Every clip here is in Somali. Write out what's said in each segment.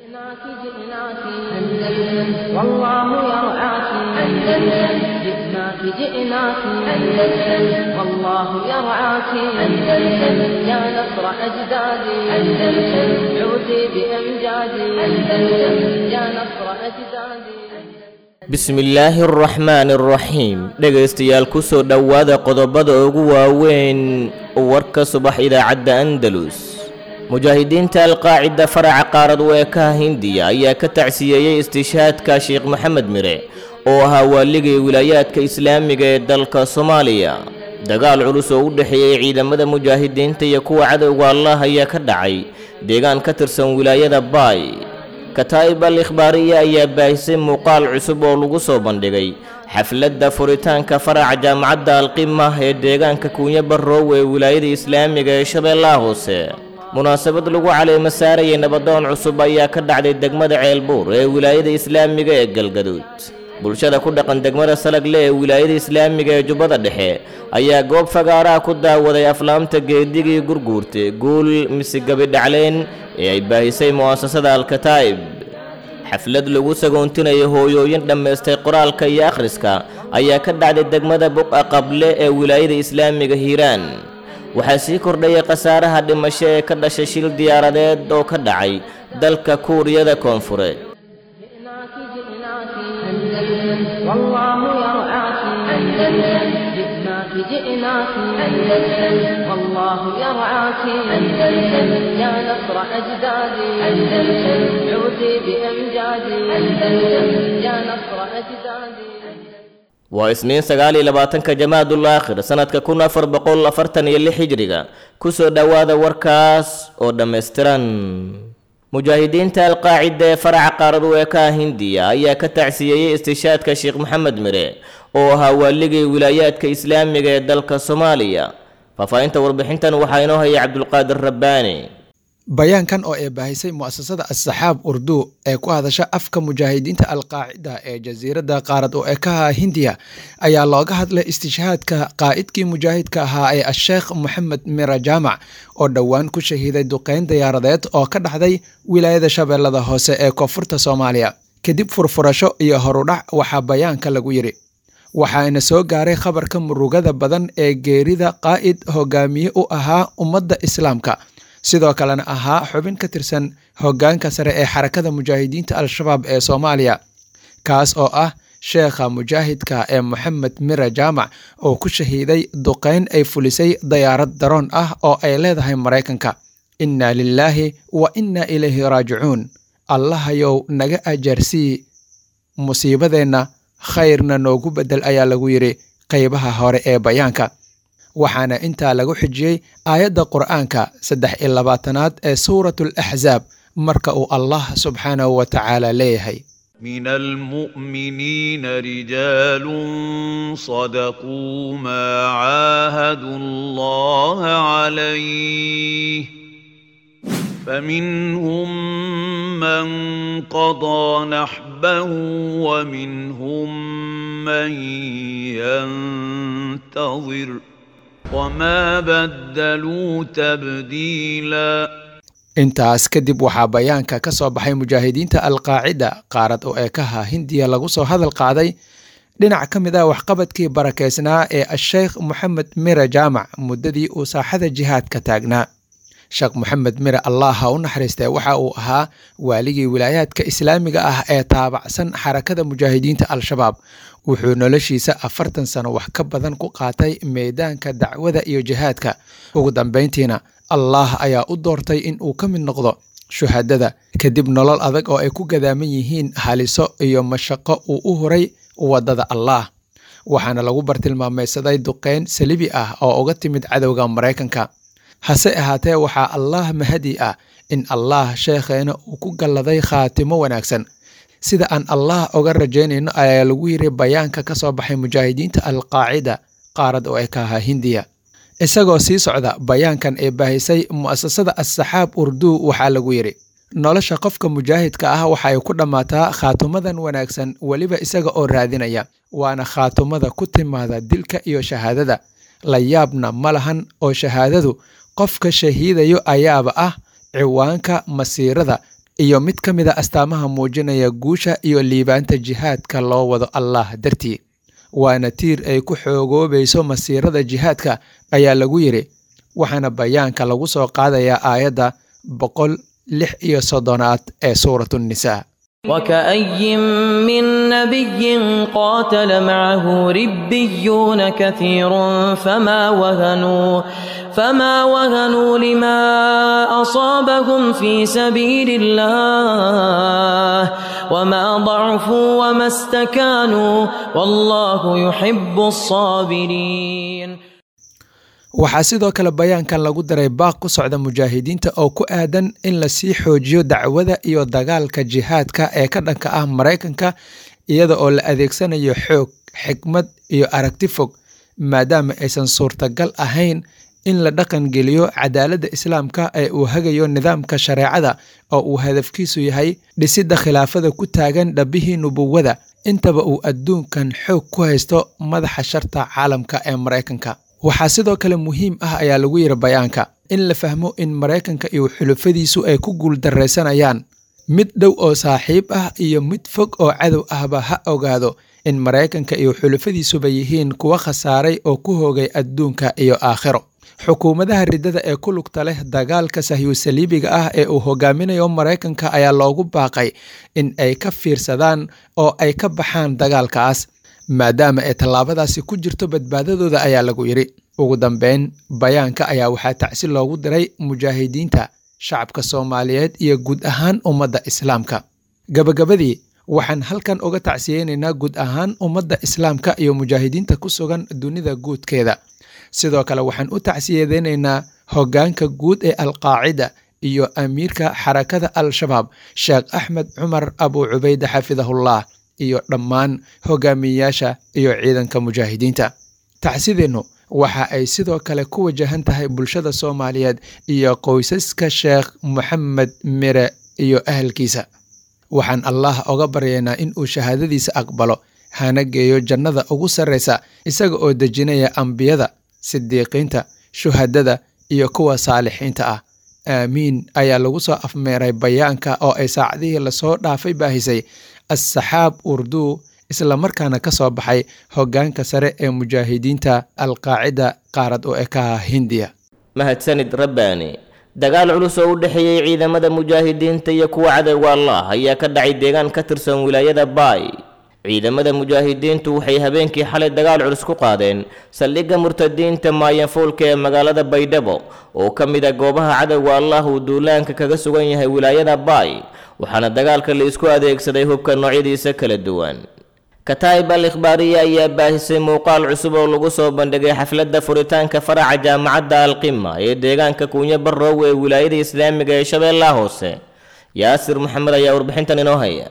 جئناك جئناك أندلس والله يرعاك أندلس جئناك جئناك أندلس والله يرعاك أندلس يا نصر أجدادي أندلس عودي بأمجادي أندلس يا نصر أجدادي bismillaahi araxmaani araxiim dhegaystayaal ku soo dhowaada qodobada ugu waaweyn warka subax idaacadda andalus mujaahidiinta alqaacida faraca qaarad weekaha hindiya ayaa ka tacsiyeeyey istishaadka sheekh maxamed mire oo ahaa waaligii wilaayaadka islaamiga ee dalka soomaaliya dagaal culus oo u dhexeeyey ciidamada mujaahidiinta iyo kuwa cadowga allah ayaa ka dhacay deegaan ka tirsan wilaayada baay kataa'ib al ikhbaariya ayaa baahisay muuqaal cusub oo lagu soo bandhigay xafladda furitaanka faraca jaamacadda alqima ee deegaanka kuunyo barrow ee wilaayada islaamiga ee shabeellaha hoose munaasabad lagu caleemo saarayay nabadoon cusub ayaa ka dhacday degmada ceelbuur ee wilaayada islaamiga ee galgaduud bulshada ku dhaqan degmada salagle ee wilaayada islaamiga ee jubbada dhexe ayaa goob fagaaraha ku daawaday aflaamta geedigii gurguurta guul mise gabidhacleen ee ay baahisay mu'asasada alkataa'ib xaflad lagu sagoontinayo hooyooyin dhammaystay qoraalka iyo akhriska ayaa ka dhacday degmada buqa qable ee wilaayada islaamiga hiiraan waxaa sii kordhayay khasaaraha dhimasho ee ka dhashay shil diyaaradeed oo ka dhacay dalka kuuriyada koonfureed جئناك جئناك أندلس والله يرعاك أندلس جئناك جئناك أندلس والله يرعاك أندلس يا نصر أجدادي أندلس عودي بأمجادي أندلس يا نصر أجدادي waa isniin sagaal iyo labaatanka jamaadul aakhir sannadka kun afar boqol afartan iyo lix hijriga ku soo dhowaada warkaas oo dhammaystiran mujaahidiinta alqaacida ee faraca qaarad weekaha hindiya ayaa ka tacsiyeeyey istishaadka sheekh maxamed mire oo ahaa waaligii wilaayaadka islaamiga ee dalka soomaaliya faahfaahinta warbixintan waxaa inoo hayay cabdulqaadir rabbaani bayaankan oo ay baahisay mu'asasada assaxaab urdu ee ku hadasha afka mujaahidiinta alqaacida ee jasiiradda qaarad oo ekaha hindiya ayaa looga hadlay istishhaadka qaa'idkii mujaahidka ahaa ee asheekh moxamed mira jaamac oo dhowaan ku shahiiday duqeyn diyaaradeed oo ka dhacday wilaayada shabeellada hoose ee koonfurta soomaaliya kadib furfurasho iyo horudhac waxaa bayaanka lagu yidhi waxaana soo gaaray khabarka murugada badan ee geerida qaa'id hogaamiye u ahaa ummadda islaamka sidoo kalena ahaa xubin ka tirsan hoggaanka sare ee xarakada mujaahidiinta al-shabaab ee soomaaliya kaas oo ah sheekha mujaahidka ee moxamed mira jaamac oo ku shahiiday duqeyn ay fulisay dayaarad daroon ah oo ay leedahay maraykanka inna lilaahi wa inna ilayhi raajicuun allahayow naga ajaarsii musiibadeenna khayrna noogu beddel ayaa lagu yidhi qaybaha hore ee bayaanka waxaana intaa lagu xijiyey aayadda qur'aanka saddex iyo labaatanaad ee suurat alaxzaab marka uu allah subxaanahu wa tacaala leeyahay من المؤمنين رجال صدقوا ما عاهدوا الله عليه فمنهم من قضى نحبه ومنهم من ينتظر وما بدلوا تبديلا intaas kadib waxaa bayaanka ka soo baxay mujaahidiinta alqaacida qaarad oo eekaha hindiya lagu soo hadal qaaday dhinac ka mid ah waxqabadkii barakeysnaa ee asheekh moxamed mire jaamac muddadii uu saaxada jihaadka taagnaa sheekh moxamed mire allah ha u naxariistee waxa uu ahaa waaligii wilaayaadka islaamiga ah ee taabacsan xarakada mujaahidiinta al-shabaab wuxuu noloshiisa afartan sano wax ka badan ku qaatay meedaanka dacwada iyo jihaadka ugu dambayntiina allah ayaa u doortay in uu ka mid noqdo shuhadada kadib nolol adag oo ay ku gadaaman yihiin haliso iyo mashaqo uu u huray waddada allaah waxaana lagu bartilmaamaysaday duqeyn salibi ah oo uga timid cadowga maraykanka hase ahaatee waxaa allaah mahadi ah in allaah sheekheena uu ku galladay khaatimo wanaagsan sida aan allah oga rajaynayno ayaa lagu yiri bayaanka ka soo baxay mujaahidiinta alqaacida qaarad oo ay ka ahaa hindiya isagoo sii socda bayaankan ee baahisay mu'asasada assaxaab urdu waxaa lagu yidhi nolosha qofka mujaahidka ah waxa ay ku dhammaataa khaatumadan wanaagsan weliba isaga oo raadinaya waana khaatumada ku timaada dilka iyo shahaadada la yaabna ma lahan oo shahaadadu qofka shahiidayo ayaaba ah ciwaanka masiirada iyo mid ka mid a astaamaha muujinaya guusha iyo liibaanta jihaadka loo wado allah dartii waana tiir ay ku xoogoobayso masiirada jihaadka ayaa lagu yidhi waxaana bayaanka lagu soo qaadayaa aayadda boqol lix iyo soddonaad ee suuratu nnisaa وكأي من نبي قاتل معه ربيون كثير فما وهنوا فما وهنوا لما أصابهم في سبيل الله وما ضعفوا وما استكانوا والله يحب الصابرين waxaa sidoo kale bayaankan lagu daray baaq ku socda mujaahidiinta oo ku aadan in lasii xoojiyo dacwada iyo dagaalka jihaadka ee ka dhanka ah maraykanka iyada oo la adeegsanayo xoog xikmad iyo aragti fog maadaama aysan suurtagal ahayn in la dhaqan geliyo cadaaladda islaamka ee uu hagayo nidaamka shareecada oo uu hadafkiisu yahay dhisidda khilaafada ku taagan dhabbihii nubuwada intaba uu adduunkan xoog ku haysto madaxa sharta caalamka ee maraykanka waxaa sidoo kale muhiim ah ayaa lagu yidhi bayaanka in la fahmo in maraykanka iyo xulufadiisu ay ku guuldarraysanayaan mid dhow oo saaxiib ah iyo mid fog oo cadow ahba ha ogaado in maraykanka iyo xulufadiisuba yihiin kuwa khasaaray oo ku hoogay adduunka iyo aakhiro xukuumadaha riddada ee ku lugta leh dagaalka sahyusaliibiga ah ee uu hogaaminayo maraykanka ayaa loogu baaqay in ay ka fiirsadaan oo ay ka baxaan dagaalkaas maadaama ay tallaabadaasi ku jirto badbaadadooda ayaa lagu yidhi ugu dambeyn bayaanka ayaa waxaa tacsi loogu diray mujaahidiinta shacabka soomaaliyeed iyo guud ahaan ummadda islaamka gabagabadii waxaan halkan uga tacsiyeynaynaa guud ahaan ummadda islaamka iyo mujaahidiinta ku sugan dunida guudkeeda sidoo kale waxaan u tacsiyadeynaynaa hoggaanka guud ee alqaacida iyo amiirka xarakada al-shabaab sheekh axmed cumar abu cubayde xafidahullah iyo dhammaan hogaamiyeyaasha iyo ciidanka mujaahidiinta tacsideennu waxa ay sidoo kale ku wajahan tahay bulshada soomaaliyeed iyo qoysaska sheekh moxamed mire iyo ahalkiisa waxaan allah oga baryaynaa in uu shahaadadiisa aqbalo hana geeyo jannada ugu sarraysa isaga oo dejinaya ambiyada sidiiqiinta shuhadada iyo kuwa saalixiinta ah aamiin ayaa lagu soo afmeeray bayaanka oo ay saacadihii lasoo dhaafay baahisay assaxaab urduu islamarkaana ka soo baxay hoggaanka sare ee mujaahidiinta alqaacida qaarad oo ekaha hindiya mahadsanid rabbaani dagaal culus oo u dhexeeyey ciidamada mujaahidiinta iyo kuwa cadowga allah ayaa ka dhacay deegaan ka tirsan wilaayada baay ciidamada mujaahidiintu waxay habeenkii xalay dagaal culus ku qaadeen saldhigga murtadiinta maayanfuulka ee magaalada baydhabo oo ka mid a goobaha cadowga allah uu duulaanka kaga sugan yahay wilaayada baay waxaana dagaalka la isku adeegsaday hubka noocyadiisa kala duwan kataa'ib al ikhbaariya ayaa baahisay muuqaal cusub oo lagu soo bandhigay xafladda furitaanka faraca jaamacadda alqima ee deegaanka kuunyo barrowe ee wilaayada islaamiga ee shabeellaha hoose yaasir maxamed ayaa warbixintan inoo haya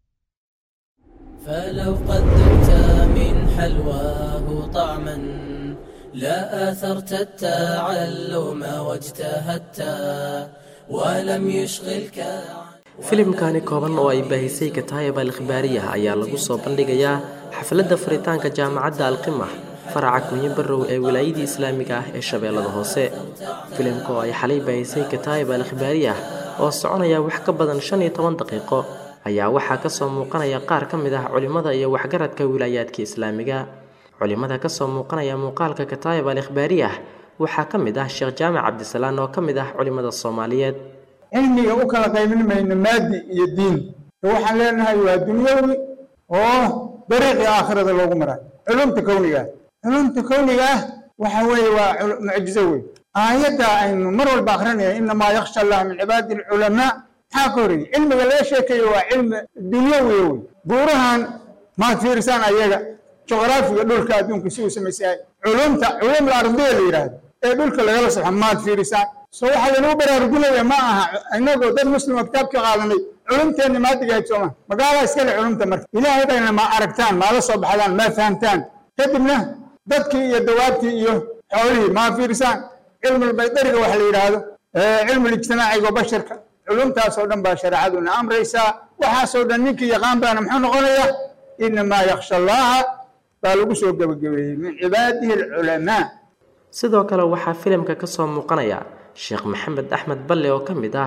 فلو قد ذقت من حلواه طعما لا آثرت التعلم واجتهدت ولم يشغلك filimkani kooban oo ay baahisay kataayib al ikhbaariya ayaa lagu soo bandhigayaa xafladda furitaanka jaamacadda alqima faraca kunyo barrow ee wilaayadii islaamiga ah ee shabeellada hoose filimka oo ay xalay baahisay kataayib al ikhbaariya oo soconaya wax ka badan shan iyo toban daqiiqo ayaa waxaa kasoo muuqanaya qaar ka mid ah culimmada iyo waxgaradka wilaayaadka islaamiga culimmada kasoo muuqanaya muuqaalka kataayib al ikhbaariya waxaa ka mid ah sheekh jaamac cabdisalaan oo ka mid ah culimmada soomaaliyeed cilmiga u kala qaybin mayno maadi iyo diin waxaan leenahay waa dunyawi oo dariiqii aakhirada loogu maray culumta kowniga ah culumta kowniga ah waxa weeye waa mucjizo wey aayadda aynu mar walba akrinaya inamaa yakhsha allah min cibaadi alculamaa maxaa ka horreeyey cilmiga laga sheekayo waa cilmi dunyawi wey buurahan maad fiirisaan ayaga juqraafiga dhulka adduunka si uu samaysayahay culumta culum ardiya la yidhaahdo ee dhulka lagala saxo maad fiirisaan so waxaa laynuu baraarujinaya ma aha inagoo dad muslima kitaab ka qaadanay culumteenna maadigahayd sooma magaalaa iskale culumta marka ilaahay bayna ma aragtaan maala soo baxdaan ma fahamtaan kadibna dadkii iyo dawaabtii iyo xoolihii maa fiirisaan cilmulbaydariga waxa la yidhaahdo cilmulijtimaaciga oo basharka culumtaasoo dhan baa shareecaduna amraysaa waxaasoo dhan ninkii yaqaan baana muxuu noqonayaa inamaa yakhsha allaha baa lagu soo gebagabeeyey min cibaadihi alculamaa sidoo kale waxaa filimka kasoo muuqanaya sheekh maxamed axmed balle oo ka mid ah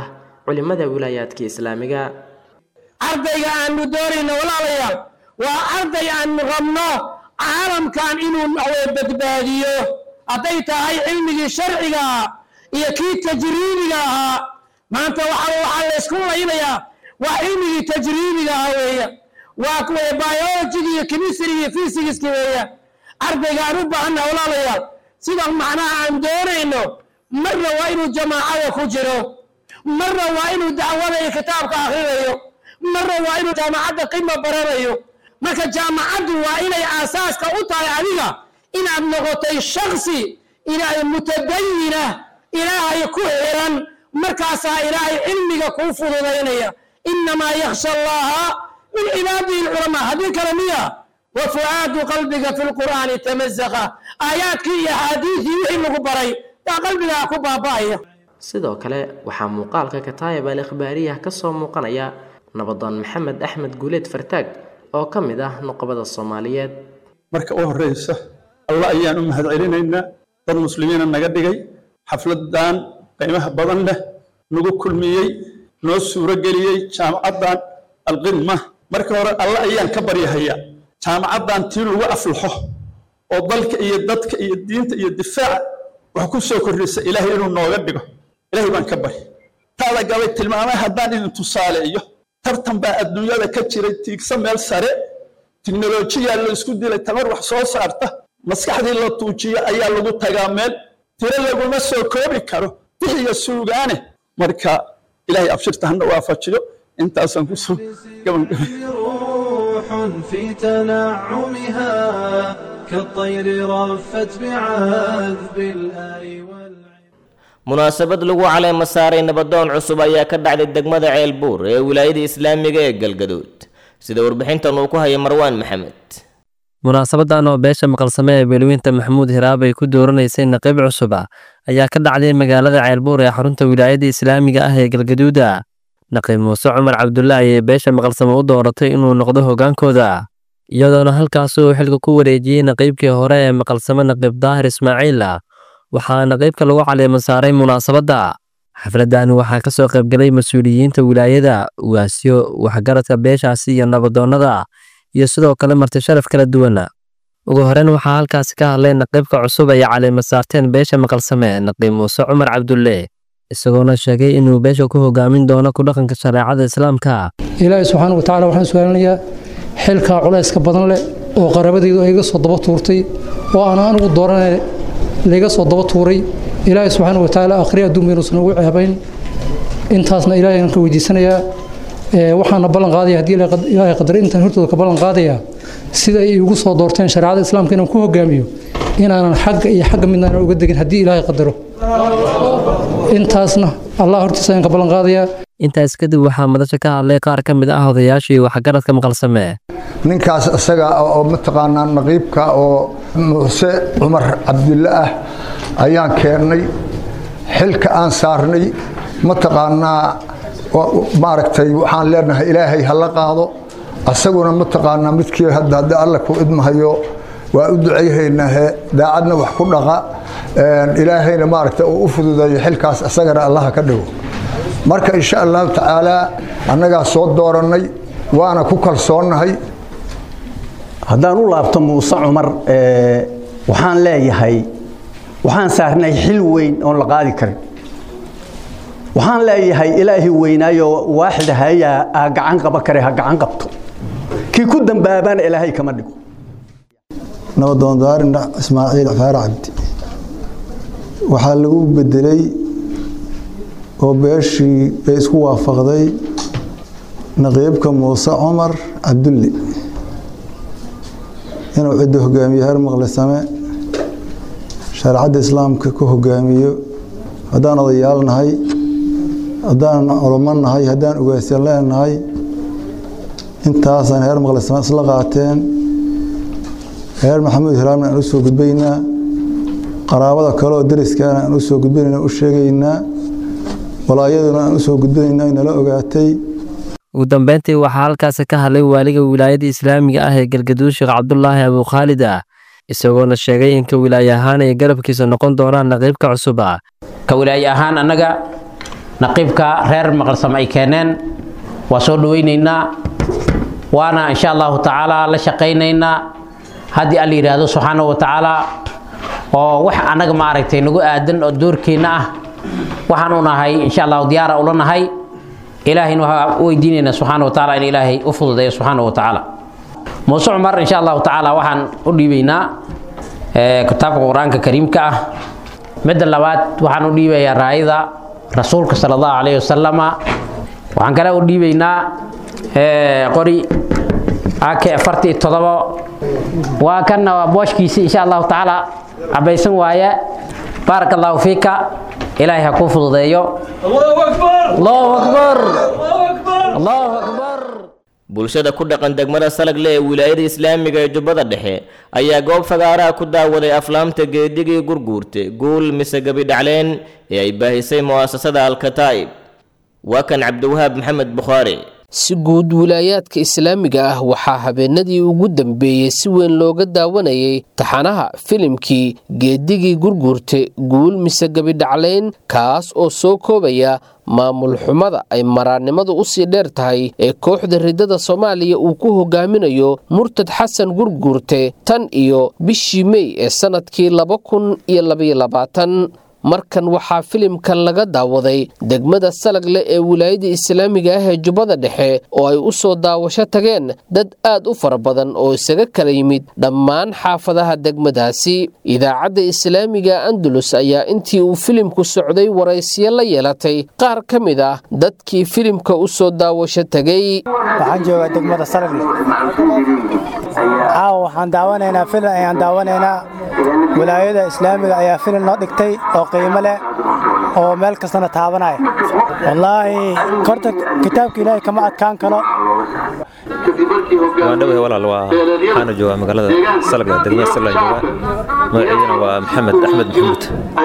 culimmada wilaayaadka islaamiga ardayga aanu doonayno walaalayaal waa arday aanu rabno caalamkan inuu naxwee badbaadiyo hadday tahay cilmigii sharciga ah iyo kii tajriibiga ahaa maanta waxa waxaa laysku laynayaa waa cilmigii tajriibiga ahaa weeya waa kuwa biologigi iyo chemistry iyo physicski weeya ardayga aan u baahanna walaalayaal sida macnaha aan doonayno marna waa inuu jamaacada ku jiro marna waa inuu dacwada iyo kitaabka akrinayo marna waa inuu jaamacadda qima baranayo marka jaamacaddu waa inay aasaaska u tahay adiga inaad noqotay shaksi inay mutadayina ilaahay ku xiran markaasaa ilaahay cilmiga kuu fududaynaya inamaa yakhsha allaha min cibaadihi lculamaa haddii kale miya wa fu'aadu qalbiga fi lqur'aani tamazaqa aayaadkii iyo axaadiidii wixii lagu baray yaa qalbigaa ku baaba'aya sidoo kale waxaa muuqaalka kataayib al ikhbaariyah ka soo muuqanaya nabadoon maxamed axmed guuleed fartaag oo ka mid ah nuqbada soomaaliyeed marka u horreysa allah ayaan u mahadcelinaynaa dad muslimiina naga dhigay xafladan qiimaha badan leh nagu kulmiyey noo suuro geliyey jaamacaddan alqidma marka hore allah ayaan ka baryahayaa jaamacaddan tii lagu aflaxo oo dalka iyo dadka iyo diinta iyo difaaca wax ku soo kordhisa ilaahay inuu nooga dhigo ilaahay baan ka bari taada gabay tilmaamay haddaan idin tusaaleeyo tartan baa adduunyada ka jiray tiigsa meel sare tiknolojiyaa la isku dilay tamar wax soo saarta maskaxdii la tuujiyo ayaa lagu tagaa meel tiro laguma soo koobi karo bixiga suugaane marka ilaahay abshirta hana waafajiyo intaasaan kusoo gabangabay روح في تنعمها كالطير رفت بعذب الآي munaasabad lagu caleema saaray nabadoon cusub ayaa ka dhacday degmada ceelbuur ee wilaayada islaamiga ee galgaduud sida warbixintan uu ku haya marwaan maxamed munaasabadan oo beesha maqalsame ee beelweynta maxamuud hiraab ay ku dooranaysay naqiib cusub ah ayaa ka dhacday magaalada ceelbuur ee xarunta wilaayada islaamiga ah ee galgaduuda naqiib muuse cumar cabdulla ayay beesha maqalsame u dooratay inuu noqdo hogaankooda iyadoona halkaas uu xilka ku wareejiyey naqiibkii hore ee maqalsame naqiib daahir ismaaciil waxaa naqiibka lagu caleema saaray munaasabadda xafladani waxaa ka soo qaybgalay mas-uuliyiinta wilaayada ugaasyo waxgaradka beeshaasi iyo nabadoonnada iyo sidoo kale marti sharaf kala duwan ugu horeyn waxaa halkaasi ka hadlay naqiibka cusub ay caleema saarteen beesha maqalsame naqiib muuse cumar cabdulle isagoona sheegay inuu beesha ku hogaamin doono ku dhaqanka shareecada islaamka ilaahay subxaana watacaala waxaan su-aalinayaa xilkaa culayska badan leh oo qarabadaydu ay iga soo daba tuurtay oo aan anigu dooranay layga soo daba tuuray ilaahay subxaana watacaala akhri adduun baynuusan ugu ceebayn intaasna ilaahay aan ka weydiisanayaa waxaana ballan qaadaya haddii ilaahay qadar intaan hortooda ka ballan qaadaya sida ay igu soo doorteen shareecada islaamka inaan ku hogaamiyo inaanan xagga iyo xagga midnaan uga degin haddii ilaahay qadaro intaasna allah hortiisa ayaan ka ballan qaadayaa intaas kadib waxaa madasha ka hadlay qaar ka mid ah odayaashii waxgaradka maqalsame ninkaas isaga oo mataqaanaa naqiibka oo muuse cumar cabdulle ah ayaan keennay xilka aan saarnay mataqaanaa maaragtay waxaan leenahay ilaahay ha la qaado asaguna mataqaanaa midkii hadda hadda alla ku idmahayo waa u ducayhaynaahe daacadna wax ku dhaqa ilaahayna maaragtay uu u fududeeyo xilkaas isagana allaha ka dhigo marka insha allahu tacaalaa annagaa soo doorannay waana ku kalsoonnahay haddaan u laabto muuse cumar waxaan leeyahay waxaan saarnay xil weyn oon la qaadi karin waxaan leeyahay ilaahi weynaayo waaxid hayaa aa gacan qaba kare ha gacan qabto kii ku dambaabana ilaahay kama dhigo nabadoon daarin ismaaciil faara cabdi waxaa lagu bedelay oo beeshii ay isku waafaqday naqiibka muuse cumar cabdulle inuu cidda hogaamiyo heer maqlisame shareecadda islaamka ku hogaamiyo haddaan odayaal nahay haddaan culamo nahay haddaan ugaasyan leenahay intaasaan heer maqlisame isla qaateen reer maxamuud hiraamna aan u soo gudbaynaa qaraabada kale oo dariskaana aan u soo gudbinayna u sheegaynaa walaayaduna aan u soo gudbinaynaa inala ogaatay ugu dambeyntii waxaa halkaasi ka hadlay waaliga wilaayada islaamiga ah ee galgaduud sheekh cabdulaahi abukhaalid ah isagoona sheegay in ka wilaaye ahaan ay garabkiisa noqon doonaan naqiibka cusub ah ka wilaaye ahaan annaga naqiibka reer maqalsam ay keeneen waa soo dhaweynaynaa waana insha allahu tacaala la shaqaynaynaa haddii alla yidhaahdo subxaanahu wa tacaala oo wax annaga maaragtay nagu aadan oo doorkeenna ah waxaan u nahay insha allahu diyaara ula nahay ilaahayna waxaa u weydiinaynaa subxaana wa tacaala in ilaahay u fududeeyo subxaana wa tacaala muuse cumar insha allahu tacaala waxaan u dhiibaynaa kitaabka qur-aanka kariimka ah midda labaad waxaan u dhiibayaa raayada rasuulka sala allahu calayhi wasalama waxaan kale u dhiibaynaa qori ake afarti iyo todobo waa kanna waa booshkiisi insha allahu tacaala cabaysan waaye baaraka allahu fiika ilaahay ha kuu fududeeyo allahu akbar allahu akbar bulshada ku dhaqan degmada salagle ee wilaayada islaamiga ee jubbada dhexe ayaa goob fagaaraha ku daawaday aflaamta geedigii gurguurte guul mise gebi dhacleen ee ay baahisay mu'asasada alkataa'ib waa kan cabdiwahaab maxamed bukhaari si guud wilaayaadka islaamiga ah waxaa habeenadii ugu dambeeyey si weyn looga daawanayay taxanaha filimkii geedigii gurguurte guul mise gebidhaclayn kaas oo soo koobaya maamul xumada ay maraannimadu u sii dheer tahay ee kooxda riddada soomaaliya uu ku hogaaminayo murtad xasan gurguurte tan iyo bishii mey ee sannadkii laba kun iyo labaiyo labaatan markan waxaa filimkan laga daawaday degmada salagle ee wilaayada islaamiga ah ee jubbada dhexe oo ay u soo daawasho tageen dad aad u fara badan oo isaga kala yimid dhammaan xaafadaha degmadaasi idaacadda islaamiga andalus ayaa intii uu filimku socday waraysiyo la yeelatay qaar ka mid ah dadkii filimka u soo daawasho tegay waxaan joogaa degmada salagle caawa waxaan daawanaynaa filim ayaan daawanaynaa wilaayada islaamiga ayaa filim noo dhigtay oo qiimo leh oo meel kastana taabanaya wallaahi korta kitaabka ilaahay kama adkaan karo waan dhawahay walaal waa waxaana joogaa magaalada salga degmada salga joogaa magaceydana waa maxamed axmed maxamuud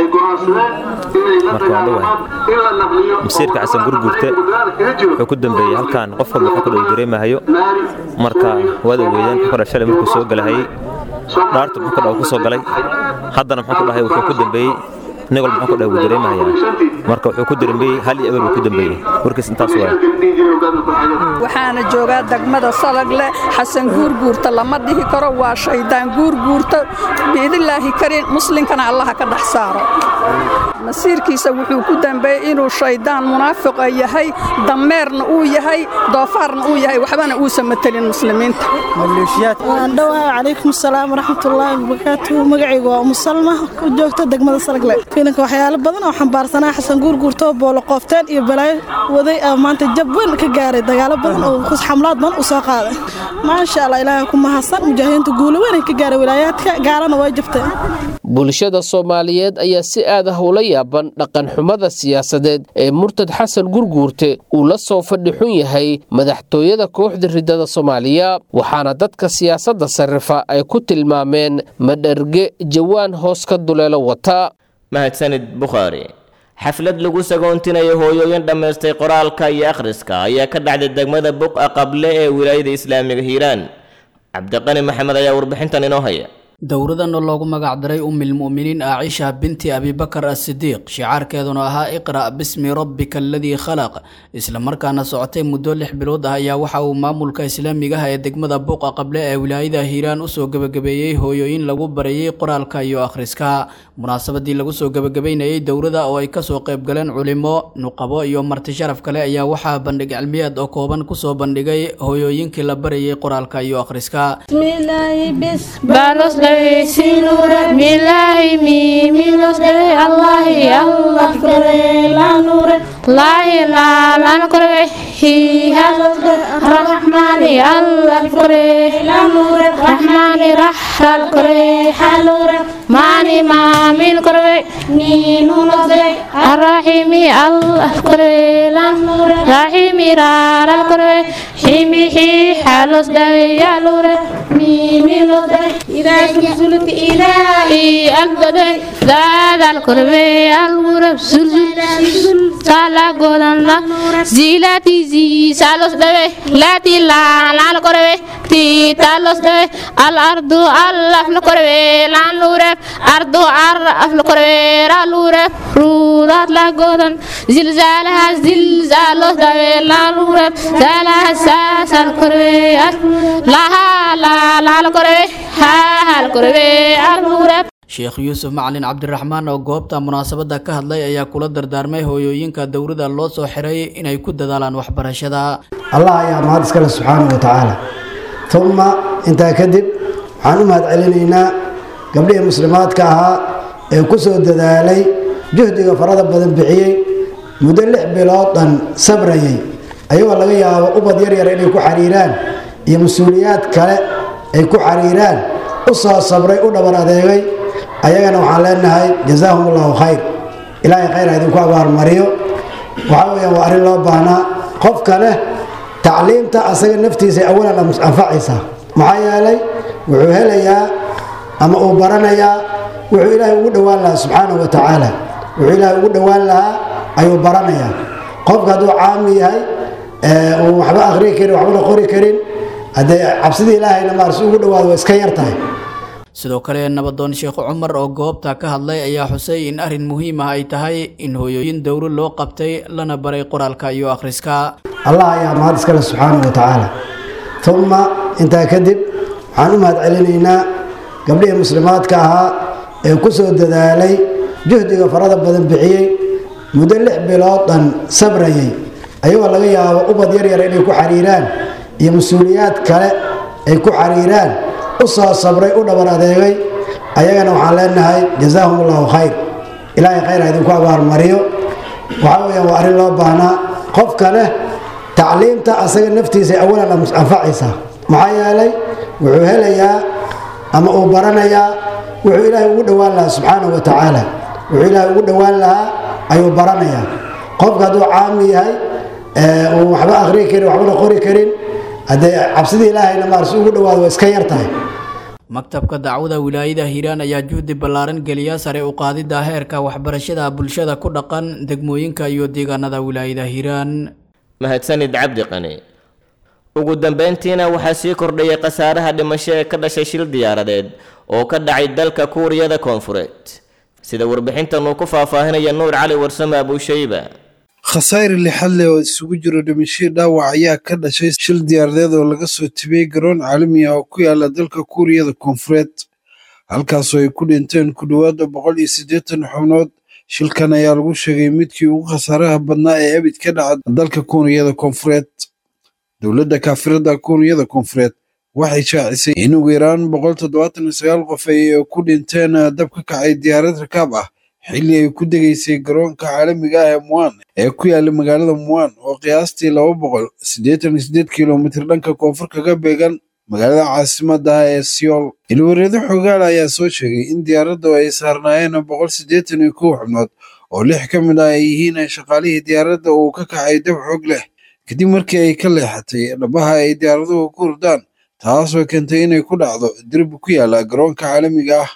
marka waan dhawahay masiirka xasan gurgurte wuxuu ku dambeeyey halkan qof walba wuxuu ku dhow dareemahayo marka waad ogeydeen wuxuu ka dhahay shalay markuu soo galahayey dhaartu muxuu ka dhaw ku soo galay haddana muxuu ku dhahay wuxuu ku dambeeyey nin walba muxuu ku dhahay wuu dareemahayaa marka wuxuu ku dambeeyey hal iyo eber buu ku dambeeyey warkiis intaas waay waxaana joogaa degmada salagle xasan guurguurta lama dhihi karo waa shaydaan guurguurta biidnillaahi kariin muslinkana allaha ka dhex saaro masiirkiisa wuxuu ku dambeeyey inuu shaydaan munaafiqa yahay dameerna uu yahay doofaarna uu yahay waxbana uusan matelin muslimiinta waan dhawahay calaykum asalaam waraxmatullaahi wabarakaatuhu magacaygu waa umusalma ku joogta degmada salagle fiilanka waxyaalo badan oo xambaarsanaa xasan guurguurtoo boolo qoofteen iyo balaayo waday oo maanta jab weyn ka gaaray dagaalo badan oo xamlaad badan u soo qaaday maasha allah ilaahay ku mahadsan mujaahidiinta guulo weyn ka gaaray wilaayaadka gaalana way jabteen bulshada soomaaliyeed ayaa si aad ah ula yaaban dhaqanxumada siyaasadeed ee murtad xasan gurguurte uu la soo fadhi xun yahay madaxtooyada kooxda riddada soomaaliya waxaana dadka siyaasadda sarifa ay ku tilmaameen madharge jawaan hoos ka duleelo wata mahadsanid bukhaari xaflad lagu sagoontinayo hooyooyin dhammaystay qoraalka iyo akhriska ayaa ka dhacday degmada buqa qable ee wilaayada islaamiga hiiraan cabdiqani maxamed ayaa warbixintan inoo haya dowradan oo loogu magacdaray umilmu'miniin aacisha binti abibakar asidiiq shicaarkeeduna ahaa iqra' bismi rabbika aladii khalaq islamarkaana socotay muddo lix bilood ah ayaa waxa uu maamulka islaamiga ah ee degmada buuqa qable ee wilaayada hiiraan usoo gebagabeeyey hooyooyin lagu barayey qoraalka iyo akhriska munaasabadii lagu soo gebagabeynayey dowrada oo ay kasoo qayb galeen culimo nuqabo iyo marti sharaf kale ayaa waxaa bandhig cilmiyeed oo kooban kusoo bandhigay hooyooyinkii la barayey qoraalka iyo akhriska sinura milahi mi milos dare allahi allah kore la nure lahi la lan kore hi halos rahmani allah kore la nure rahmani rahal kore halure mani ma min kore ni nulos dare arrahimi allah kore la nure rahimi raral kore himi hi halos dare yalure mi milos dare إذا زلزلت إلهي أقدر ذات القربة الغرب زلزل سالا قدن لا زيلاتي زي سالوس دبي لاتي لا لا القربة tita los de al ardu alla flokore lan lure ardu ar flokore ra lure rudat la godan zilzalaha zilzalos da lan lure zalaha sasal korwe laha la la korwe ha hal korwe ar lure sheekh yuusuf macalin cabdiraxmaan oo goobta munaasabadda ka hadlay ayaa kula dardaarmay hooyooyinka dowladda loo soo xiray inay ku dadaalaan waxbarashada allah ayaa mahad iskale subxaanahu wa tacaala uma intaa kadib waxaan u mahad celinaynaa gabdhihii muslimaadka ahaa ee ku soo dadaalay juhdiga farada badan bixiyey muddo lix bilood dhan sabrayay ayagoo laga yaabo ubad yaryar inay ku xariiraan iyo mas-uuliyaad kale ay ku xariiraan u soo sabray u dhabar adeegay ayagana waxaan leenahay jazaahum allahu khayr ilaahay khayr ha idinku abaarmariyo waxaa weyaan waa arrin loo baahnaa qofka leh tacliimta asaga naftiisa awalan anfacaysaa maxaa yeelay wuxuu helayaa ama uu baranayaa wuxuu ilaahay ugu dhowaan lahaa subxaanahu wa tacaala wuxuu ilaahay ugu dhowaan lahaa ayuu baranayaa qofka hadduu caami yahay uu waxba akhriyi karin waxbana qori karin haddee cabsidii ilaahayna maarsi ugu dhowaado waa iska yar tahay sidoo kale nabadoon sheekh cumar oo goobta ka hadlay ayaa xusay in arrin muhiim ah ay tahay in hooyooyin dowro loo qabtay lana baray qoraalka iyo akhriska allah ayaa mahad iskale subxaanahu wa tacaala uma intaa kadib waxaan u mahad celinaynaa gabdhihii muslimaadka ahaa ee ku soo dadaalay juhdiga farada badan bixiyey muddo lix bilood dhan sabrayay ayagoo laga yaabo ubad yaryar inay ku xariiraan iyo mas-uuliyaad kale ay ku xariiraan u soo sabray u dhabar adeegay ayagana waxaan leenahay jazaahum allahu khayr ilaahay khayr ha idinku abaarmariyo waxaa weyaan waa arrin loo baahnaa qofka leh tacliimta asaga naftiisa awalan anfacaysaa maxaa yeelay wuxuu helayaa ama uu baranayaa wuxuu ilaahay ugu dhowaan lahaa subxaanahu wa tacaala wuxuu ilaahay ugu dhowaan lahaa ayuu baranayaa qofka hadduu caami yahay uu waxba akhriyi karin waxbana qori karin haddee cabsidii ilaahayna maarsi ugu dhowaado waa iska yar tahay maktabka dacwada wilaayada hiiraan ayaa juhdi ballaaran geliya sare u qaadidda heerka waxbarashada bulshada ku dhaqan degmooyinka iyo deegaanada wilaayada hiiraan mahadsanid cabdi qani ugu dambeyntiina waxaa sii kordhayay khasaaraha dhimasho ee ka dhashay shil diyaaradeed oo ka dhacay dalka kuuriyada koonfureed sida warbixintan uu ku faahfaahinaya nuur cali warsame abuushayba khasaare lixad leh oo isugu jiro dhimashii dhaawac ayaa ka dhashay shil diyaaradeed oo laga soo tibiyey garoon caalami ah oo ku yaala dalka kuuriyada koonfureed halkaasoo ay ku dhinteen ku dhowaada boqol iyo siddeetan xubnood shilkan ayaa lagu sheegay midkii ugu khasaaraha badnaa ee abid ka dhaca dalka kuuriyada koonfureed dowladda kaafirada kuuriyada koonfureed waxay shaacisay in ugu yaraan boqol toddobaatan iyo sagaal qof ay ku dhinteen dab ka kacay diyaarad rakaab ah xilli ay ku degaysay garoonka caalamiga ah ee muan ee ku yaala magaalada muan oo qiyaastii laba boqol siddeetan iyo siddeed kilomitir dhanka koonfur kaga beegan magaalada caasimadda ah ee siyool ilwareedo xogaal ayaa soo sheegay in diyaaraddu ay saarnaayeen boqol siddeetan iyo kow xubnood oo lix ka mid ah ay yihiin shaqaalihii diyaaradda uu ka kacay dab xoog leh kadib markii ay ka leexatay dhabaha ay diyaaraduhu ku hurdaan taasoo keentay inay ku dhacdo derbi ku yaala garoonka caalamiga ah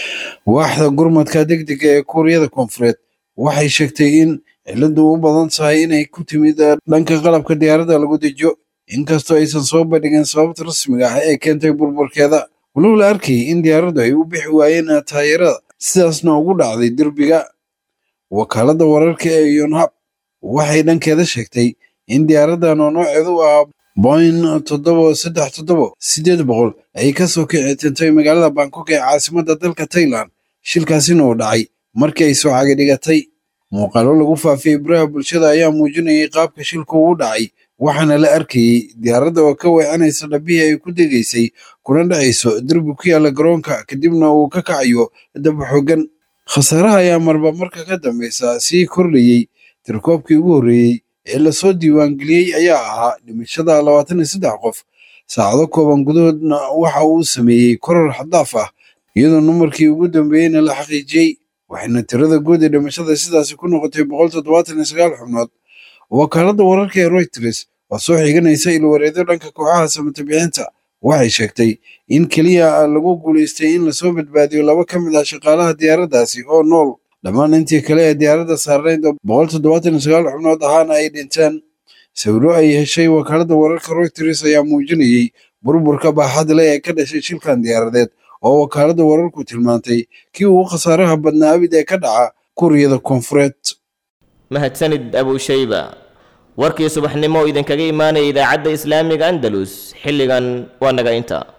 waaxda gurmadka degdega ee kuuriyada koonfureed waxay sheegtay in ciladu u badan tahay inay ku timid dhanka qalabka diyaaradda lagu dejiyo inkastoo aysan soo bandhigin sababta rasmiga ah ee keentay burburkeeda walow la arkayay in diyaaraddu ay u bixi waayeen taayarada sidaasna ugu dhacday derbiga wakaaladda wararka ee yonhab waxay dhankeeda sheegtay in diyaaraddan oo nooceedu ahaa boin toddoba saddex toddoba siddeed boqol ay ka soo kici tintay magaalada bangkok ee caasimadda dalka tailand shilkaasina uu dhacay markii ay soo cagi dhigatay muuqaalo lagu faafiyey baraha bulshada ayaa muujinayay qaabka shilku uu dhacay waxaana la arkayey diyaaradda oo ka weecanaysa dhabihii ay ku degaysay kuna dhacayso derbi ku yaala garoonka kadibna uu ka kacayo dab xooggan khasaaraha ayaa marba marka ka dambeysa sii kordhayey tirkoobkii ugu horreeyey ee lasoo diiwaangeliyey ayaa ahaa dhimashada labaatan iyo saddex qof saacado kooban gudahoodna waxa uu sameeyey koror xadaaf ah iyadoo numarkii ugu dambeeyeyna la xaqiijiyey waxayna tirada guud ee dhimashada sidaasi ku noqotay boqol toddobaatan iyo sagaal xubnood wakaaladda wararka ee reuters oo soo xiganaysa ilwareedyo dhanka kooxaha samata bixinta waxay sheegtay in keliya lagu guulaystay in lasoo badbaadiyo laba ka mid ah shaqaalaha diyaaraddaasi oo nool dhammaan intii kale ee diyaaradda saarnayd oo boqol toddobaatan iyo sagaal xubnood ahaana ay dhinteen sawiro ay heshay wakaaladda wararka reuters ayaa muujinayey burburka baaxad leh ee ka dhashay shilkan diyaaradeed oo wakaaladda wararku tilmaantay kii ugu khasaaraha badnaa abid ee ka dhaca kuuriyada koonfureed mahadsanid abushayba warkii subaxnimo idinkaga imaanaya idaacadda islaamiga andalus xilligan waa naga inta